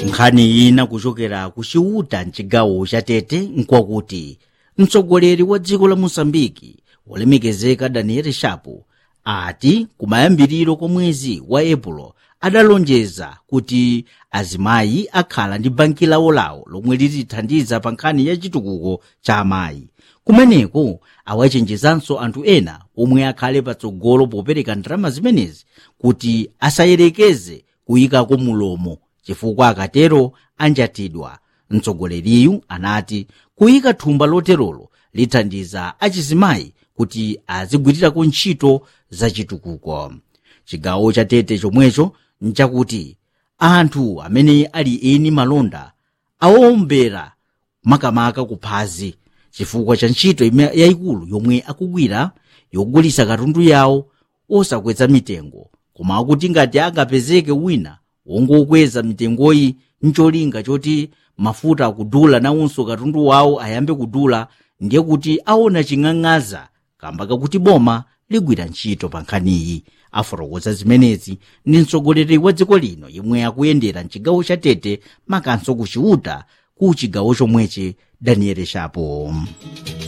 nkhani ina kuchokera ku chiuta mchigawo cha tete nkwakuti mtsogoleri wa dziko la mosambiki wolemekezeka daniel shapo ati kumayambiriro kwa mwezi wa epulo adalonjeza kuti azimayi akhala ndi banki lawolawo lomwe litithandiza pa nkhani ya chitukuko cha amayi kumeneko awachenjezanso anthu ena omwe akhale patsogolo popereka ndalama zimenezi kuti asayerekeze kuyikako mulomo chifukwa akatero anjatidwa mtsogoleriyu anati kuyika thumba loterolo lithandiza achizimayi kuti azigwirirako ntchito zachitukuko chigawo cha tete chomwecho nchakuti anthu amene ali eni malonda awombera makamaka kuphazi chifukwa cha ntchito yayikulu yomwe akugwira yogulitsa katundu yawo osakweza mitengo koma akuti ngati angapezeke wina wongokweza mitengoyi ncholinga choti mafuta akudula nawonso katundu wawo ayambe kudula ndiye kuti aona ching'ang'aza kamba kakuti boma ligwira ntchito pa nkhaniyi afotokoza zimenezi ndi mtsogoleri wa dziko lino yemwe akuyendera mchigawo cha tete makanso ku chiuta ku chigawo chomwechi daniel shapo